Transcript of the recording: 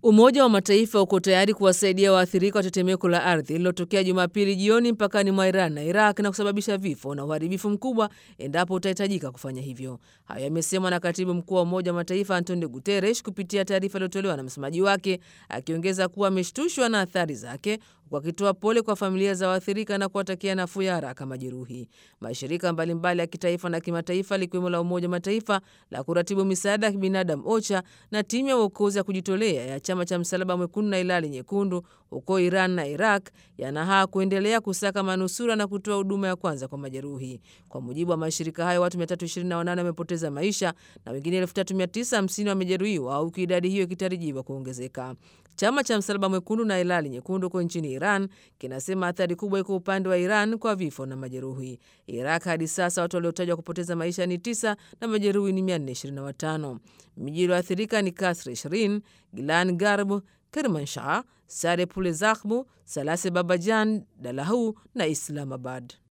Umoja wa Mataifa uko tayari kuwasaidia waathirika wa tetemeko la ardhi lililotokea Jumapili jioni mpakani mwa Iran na Iraq na kusababisha vifo na uharibifu mkubwa endapo utahitajika kufanya hivyo. Hayo yamesemwa na katibu mkuu wa Umoja wa Mataifa Antonio Guterres kupitia taarifa iliyotolewa na msemaji wake, akiongeza kuwa ameshtushwa na athari zake huku akitoa pole kwa familia za waathirika na kuwatakia nafuu ya haraka majeruhi. Mashirika mbalimbali ya kitaifa na kimataifa likiwemo la Umoja wa Mataifa la kuratibu misaada ya kibinadamu OCHA na timu ya uokozi ya kujitolea ya chama cha Msalaba Mwekundu na Hilali Nyekundu huko Iran na Iraq yanahaa kuendelea kusaka manusura na kutoa huduma ya kwanza kwa majeruhi. Kwa mujibu wa mashirika hayo, watu 328 wamepoteza maisha na wengine 3950 wamejeruhiwa, huku idadi hiyo ikitarajiwa kuongezeka. Chama cha Msalaba Mwekundu na Hilali Nyekundu huko nchini Iran kinasema athari kubwa iko upande wa Iran kwa vifo na majeruhi. Iraq hadi sasa watu waliotajwa kupoteza maisha ni tisa na majeruhi ni 425. Miji iliyoathirika ni Kasr Shirin, Gilan Garb, Kermanshah, Sare Pule Zakhbu, Salase Babajan, Dalahu na Islamabad.